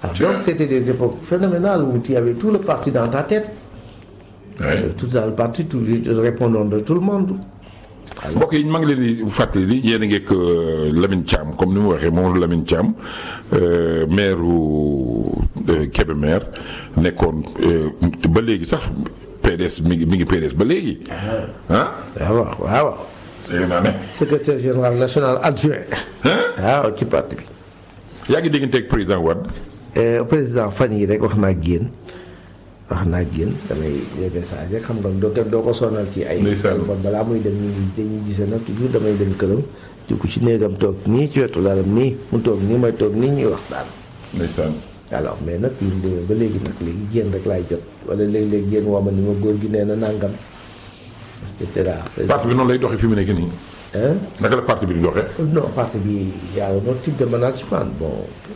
Alors, donc c'était des époques phénoménales où tu avais tout le parti dans ta tête. Ouais. Tout dans le parti, tout le répondant de tout le monde. mbokk yi maa ngi leen di fàttali di yéen a ngeeg Lamine Thiam comme ni mu waxee moom Lamine Thiam maire u Kébémer nekkoon ba léegi sax PDS mi ngi mi ngi PDS ba léegi. ah. waaw waaw waaw. dégg naa ne. secrétaire général national adjoint. waaw ci parti bi. yaa ngi dégganteeg président Wade. président fan yi rek wax naa génn wax naa génn damay des messages rek xam nga doo ko doo ko sonal ci ay. ndeysaan téléphone balaa muy dem ñu ngi dañuy gisee nag toujours damay dem këram dugg ci néegam toog nii ci wetu lalam nii mu toog nii may toog nii ñuy waxtaan. ndeysaan. alors mais nag bi mu demee ba léegi nag léegi génn rek laay jot wala léeg-léeg génn woo ma ni ma góor gi nee na nangam et cetera. parti bi noonu lay doxee fi mu nekk nii. hein naka la parti bi di doxee. non parti bi y a un autre type de management bon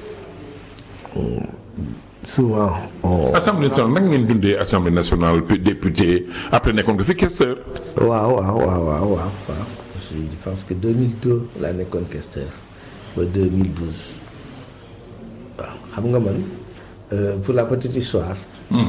hum, souvent on. assemblée nationale naka ngeen dundee assemblée nationale puis député après nekkoon nga fi questeur. waaw waaw waaw waaw waaw waaw je pense que 2002 laa nekkoon questeur ba 2012 waaw xam nga man euh, pour la petite histoire.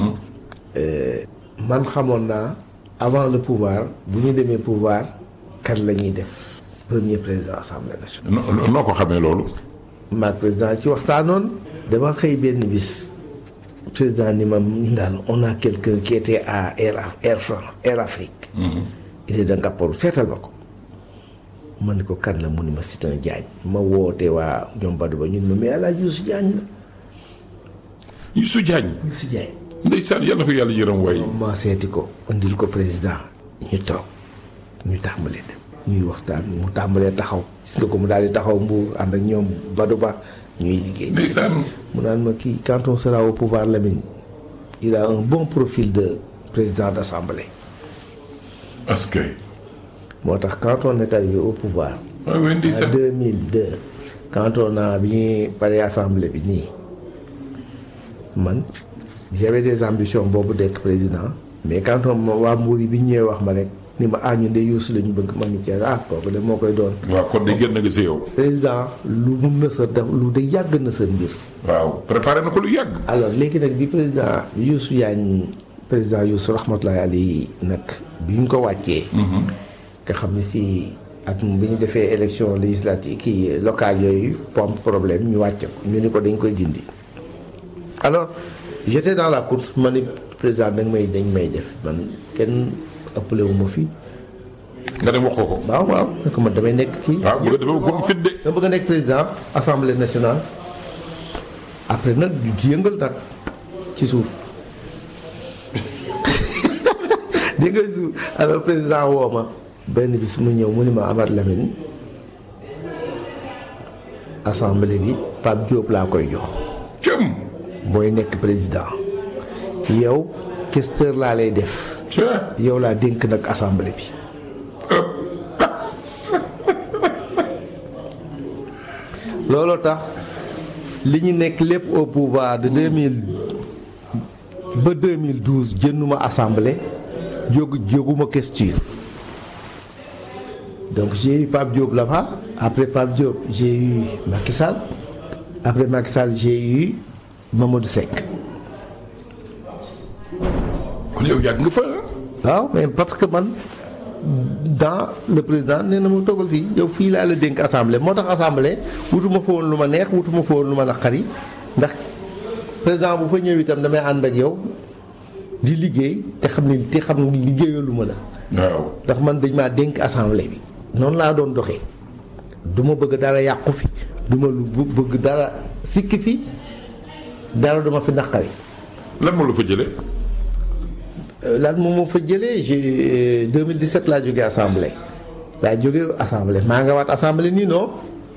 euh, man xamoon naa avant le pouvoir bu ñu demee pouvoir kan la ñuy def premier président assemblée nationale. noo noo ko xamee loolu. maag président ci waxtaanoon dama xëy benn bis président ni ma ñun daal on a quelqu'un qui était à Air Af- Air France Air Afrique. il est de Ngaparou seetal ma ko. ma ne ko kan la mu ni ma Sitan Diagne ma woote waa ñoom Badou ba ñun ma mais El Hadj Youssou Diagne la Youssou Diagne. Youssou Diagne. ndeysaan yàlla na ko yàlla yërëm waaye. ma seeti ko indil ko président ñu toog ñu tàmbalee dem ñuy waxtaan mu tàmbalee taxaw gis nga ko mu daal di taxaw mbuur ànd ak ñoom Badou Ba ñuy liggéey. ndeysaan. mu naan ma kii quand on sera au pouvoir Lamine il a un bon profil de président d'assemblée parce que. moo tax quand on est arrivé au pouvoir waaw oui en ndeysaan. 2002 quand on a bi ñuy pare assemblée bi nii man j'avais des ambitions boobu dekk président mais quand on ma waa Mbour yi bi ñu ñëwee wax ma rek ni ma ah ñun de Youssou la ñu bëgg ma ni cee ah kooku de moo koy doon waaw kon de génn nga si yow. président lu mu nësër def lu de yàgg nësër mbir waaw préparé na ko lu yàgg. alors léegi nag bi président Youssou Diagne président Youssou rahmatullahi alayhi nag bi ñu ko wàccee. nga xam ni si ak bi ñu defee élection législative kii locale yooyu pom problème ñu wàcce ko ñu ni ko dañ koy dindi. alors j'étais dans la course ma ni président dañ may dañ may def man kenn ëppale wu ma fi nga dem wax ko ko. waaw waaw ne ko man damay nekk kii. waaw bu nga defee ba mu fit de. dama bëgg a nekk président assemblée nationale après nag du ci yëngal nag ci suuf di nga suuf alors président woo ma benn bis mu ñëw mu ni ma Amath Lamine assemblée bi Pape Diop laa koy jox cëm. booy nekk président yow questeur laa lay def ca. yow laa dénk nag assemblée bi looloo tax li ñu nekk lépp au pouvoir de 2000 ba 2012 jënduma assemblée jóg jóguma questure donc j'ai eu Pape Diop là-bas après Pape Diop j'ai eu Macky Sall après Macky Sall j'ai eu Mamadou Seck kon yow yàgg nga fa ah. waaw mais parce que man dans le président nee na ma toggal fii yow fii laa la dénk assemblée moo tax assemblée wutuma fa woon lu ma neex wutuma fa woon lu ma naqari ndax président bu fa ñëw itam damay ànd ak yow di liggéey te xam ni te xam ni liggéeyoo lu ma la waaw. ndax man dañ maa dénk assemblée bi noonu laa doon doxee du ma bëgg dara yàqu fi du ma lu bu- bëgg dara sikki fi dara duma fi naqari lan moo la fa jëlee. Euh, lan moom moo fa jëlee j'ai 2017 laa jógee assemblée laa jógee assemblée maa nga waat assemblée nii non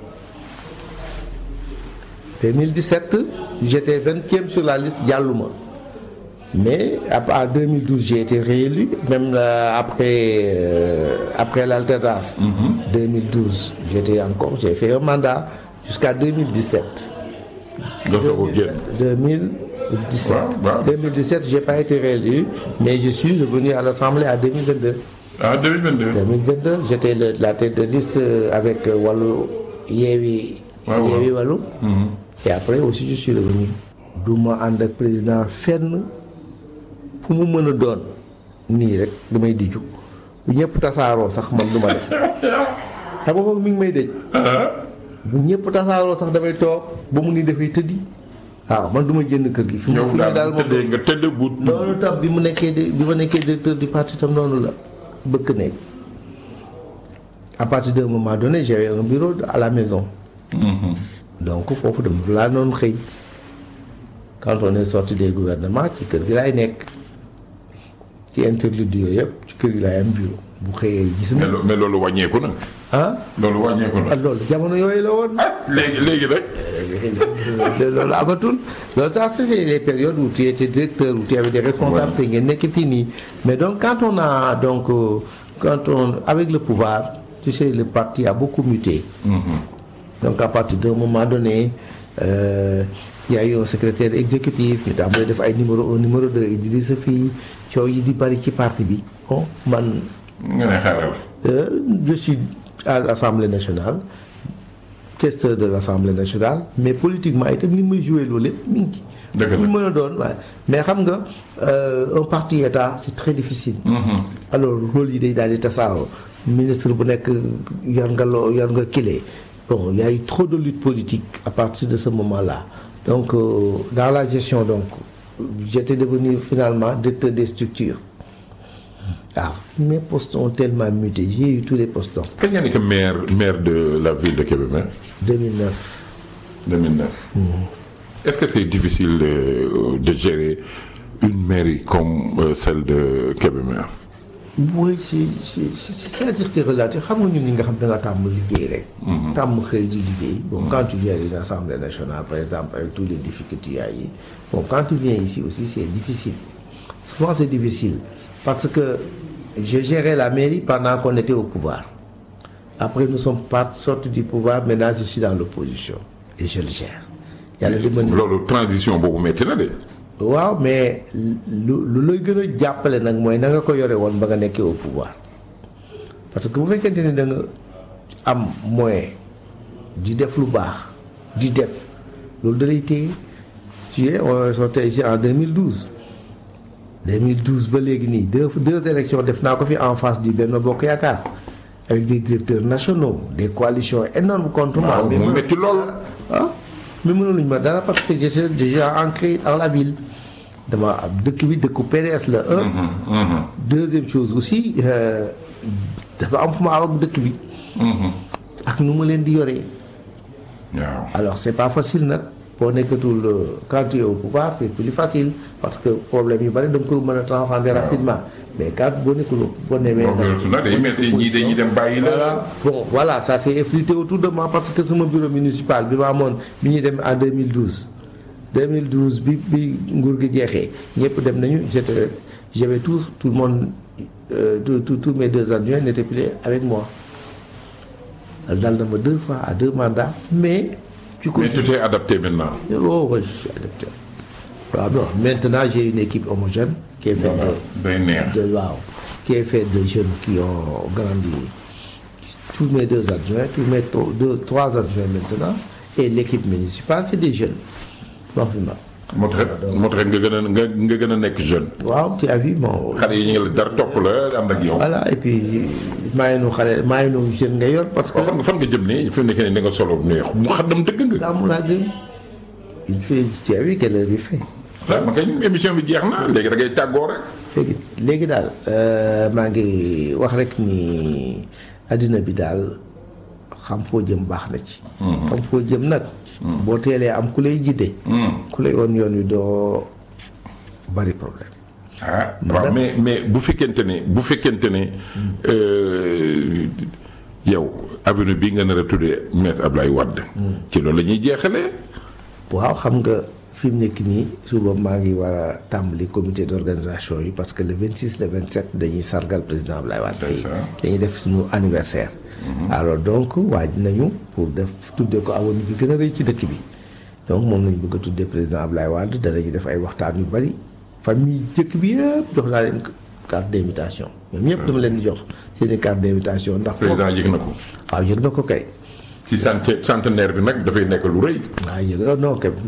2017 j'étais vingtième sur la liste jàlluma mais ap- en 2012 j'ai été réélu même euh, après euh, après l'alternance 2012 j'étais encore j'ai fait un mandat jusqu'à 2017 nga soog a génn. 2017. Waaw, waaw. 2017, j'ai pas été réélu, mais je suis revenu à l'Assemblée en 2022. ah 2022. 2022, j'étais le- la tête de liste euh, avec euh, Wallu Yewi Ouais, ouais. Yewi Wallu. Et après aussi, je suis revenu. du ma ànd ak président fenn fu mu mën a doon nii rek damay diju bu ñëpp tasaaroo sax man du ma dem xam nga kooku mi ngi may dëj bu ñëpp tasaaroo sax damay toog ba mu ni dafay tëddi waaw man du ma jënd kër gi fi mu yow fi mu daal daal bu moom tëddee nga tëdd bu. noonu tam bi mu nekkee di bi ma nekkee directeur du parti tam noonu la bëgg nekk à partir d'un moment donné j'avais un bureau à la maison donc foofu dama laa noonu xëy quand on est sorti des gouvernements ci kër gi laay nekk ci interlude yooyu yëpp ci kër gi laay am bureau bu xëyee gis mais ma lo- mais loolu wàññeeku na. ah loolu wàññeeku na. ah loolu jamono yooyu la woon ah léegi léegi rek. loolu amatul loolu sax c'est les périodes où tu étais directeur où tu avais des responsabilités ngeen nekk fii nii mais donc quand on a donc euh, quand on avec le pouvoir tu sais le parti a beaucoup muté donc à partir d'un moment donné euh, il y a eu un secrétaire exécutif ñu tàmbalee def ay numéro un numéro deux Idrissa fii coow yi di bari ci parti bi bon man nga ne xaaral. euh, je suis à l'Assemblée nationale questeur de l'Assemblée nationale mais politiquement itam li may joué loolu lépp mi ngi ci. Dëgg la. lu mën a doon waaye mais xam nga euh, un parti état c'est très difficile. alors rôle yi day daal di tasaaroo ministre bu nekk yor nga loo yor nga kile bon il y a eu trop de lutte politique à partir de ce moment-là donc euh, dans la gestion donc j'étais devenu finalement directeur des structures waaw mes postes ont tellement muté j'ai eu tous les postes dans kañ nga nekk maire maire de la ville de Kébémer 2009 2009. est-ce que c'est difficile de, de gérer une mairie comme euh, celle de Kébémer. oui c'est c'est c'est c'est-à-dire c'est relatif xam nga ñun ñi nga xam da nga tàmm liggéey rek. tàmm xëy di liggéey. bon quand tu viens à une assemblée nationale par exemple avec tous les difficultés yi bon quand tu viens ici aussi c'est difficile souvent c'est difficile parce que j'ai géré la mairie pendant qu'on était au pouvoir après nous sommes pas sortis du pouvoir maintenant je suis dans l'opposition et je le gère yàlla dimbali loolu transition boobu métti na de. waaw mais lu lu lay gën a jàppale nag mooy na nga ko yore woon ba nga nekkee au pouvoir parce que bu fekkente ni da nga am moyen di def lu baax di def loolu da lay téye tu es on est sorti ici en 2012 2012 ba léegi nii deux deux élections def naa ko fi en face du Benno Bokk Yaakaar avec des directeurs nationaux des coalitions énormes contre moi waaw mais mu man- métti lool. ah mais mënuluñ ma dara parce que j'étais déjà ancré dans la ville dama am dëkk bi dëkku PDS la un deuxième chose aussi euh, dafa am fu ma aw ak dëkk bi ak nu ma leen di yoree waaw. alors c'est pas facile nag boo nekkatul euh, quand tu es au pouvoir c'est plus facile parce que problème yu bari da nga ko mën a transcender rapidement mais quand boo nekkul boo nemee boo gënatu na day métti ñii dañuy dem bàyyi la. voilà bon voilà ça s'est effrité autour de moi parce que sama bureau municipal bi ma amoon bi ñuy dem en 2012 2012 bi bi nguur gi jeexee ñëpp dem nañu j'étais j'avais tout tout le monde euh, tous tous tous mes deux adjoints n'étaient plus avec moi dal na ma deux fois à deux mandats mais tu mais continues tu t'es adapté maintenant. oh ouais, je suis adapté waaw non maintenant j'ai une équipe homogène qui est faite de day neex. de waaw qui est fait de jeunes qui ont grandi tous mes deux adjoints tous mes tro- deux trois adjoints maintenant et l'équipe municipale c'est des jeunes wax fi ma moo tax moo tax nga gën a nga nga gën a nekk jeune. waaw tu as vu bon xale yi ñu ngi la dara topp la ànd ak yow. voilà et puis maa ngi nu xale maa ngi nu jeune nga yor parce que waaw fan nga fan nga jëm nii fi mu nekk nii da nga solo neex mu xaddam dëgg nga. gàmmu laa gëm il fait tu as vu quelle heure il fait waaw ma kay émission bi jeex na léegi da ngay tàggoo rek. léegi léegi daal euh, maa ngi wax rek ni àddina bi daal xam foo jëm baax na ci. xam foo jëm nag. boo teelee am ku lay jiite. ku lay woon yoon wi doo bari problème. ah waaw mais mais bu fekkente ne bu fekkente ne euh, yow avenue bi nga nar a tuddee maître Ablaye Wade. ci loolu la ñuy jeexalee. waaw xam nga fi mu nekk nii suba maa ngi war a tàmbali comité d'organisation yi parce que le 26 le 27 dañuy sargal président Ablaye Wade C'est fii ça. dañuy def suñu anniversaire alors donc waaj nañu pour def tuddee ko awoon bi gën a rëy ci dëkk bi donc moom lañ bëgg a tuddee président Ablaye Wade danañu def ay waxtaan yu bari famille jëkk bi yëpp jox naa leen carte d'invitation ñoom ñëpp dama leen di jox seeni carte d'invitation ndax foofu président yëg na ko. waaw yëg na ko kay ci cent centenaire bi nag dafay nekk lu rëy. waaw yëg na non kay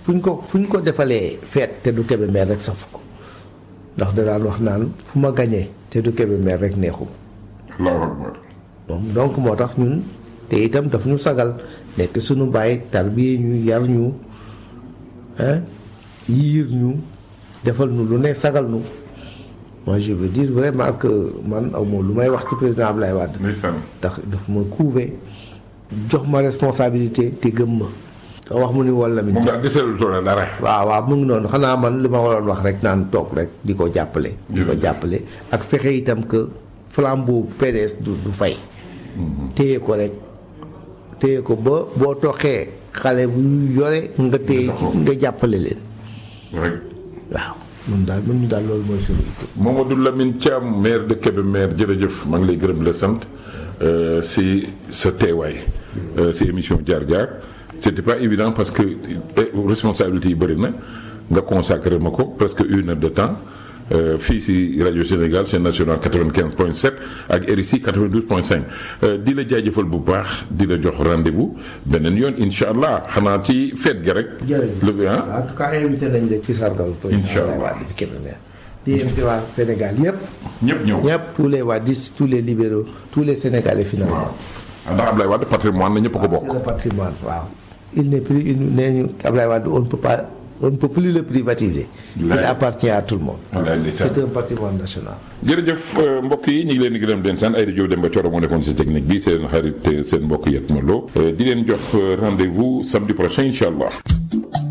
fu ñu ko fu ñu ko defalee feet te du Kébémer rek safu ko ndax da daan wax naan fu ma gañee te du Kébémer rek neexum allahu akbar moom donc moo tax ñun te itam daf ñu sagal nekk suñu bàyyi tarbiye ñu yar ñu ah yiir ñu defal ñu lu ne sagal ñu moi je veux dire vraiment que man aw ma lu may wax ci président Ablaye Wade ndeysaan ndax daf ma couvé jox ma responsabilité te gëm ma wax mu ni wala mi moom daal deseelu tool dara waaw waaw mu ngi noonu xanaa man li ma waroon wax rek naan toog rek di ko jàppale di ko Jërëjëf. jàppale ak fexe itam que flambeau PDS du du fay téye ko rek téye ko ba boo toxee xale bu yore nga téye nga jàppale leen rek waaw ñun daal ñun daal loolu mooy suñu itte Mamadou Lamine Thiam maire de Kébémer jërëjëf maa ngi lay gërëm di la sant euh, si sa teewaay euh, si émission jaar jaar c'était pas évident parce que eh, responsabilité yi bëri na nga consacré ma ko presque une heure de temps euh, fii si rajo Sénégal chaîne nationale 95.7 ak RICI 92.5 euh, di la jaajëfal bu baax di la jox rendez-vous beneen yoon incha allah xanaa ci fête ga rek. jërëjëf le ah en tout cas invité nañ la ci sargal président Incha Allah. Abdoulaye Wade bi Kébémer di invité waa Sénégal yëpp ñëpp ñëw. ñëpp tous les wadistes tous les libéraux tous les Sénégalais finalement ndax Ablaye Wade patrimoine la ñëpp a ko bokk. c'est le patrimoine waaw il n'est plus une nee ñu Ablaye Wade on ne peut pas on ne peut plus le privatiser il Wallaay. appartient à tout le monde Wallaay ndeysaan. c'est un patrimoine national jërëjëf euh, mbokk yi ñu ngi leen di gërëm di leen sant ay rajo Demba Thioro moo nekkoon si technique bi seen xarit seen mbokk Yatma Lo di leen jox euh, rendez-vous samedi prochain incha allah.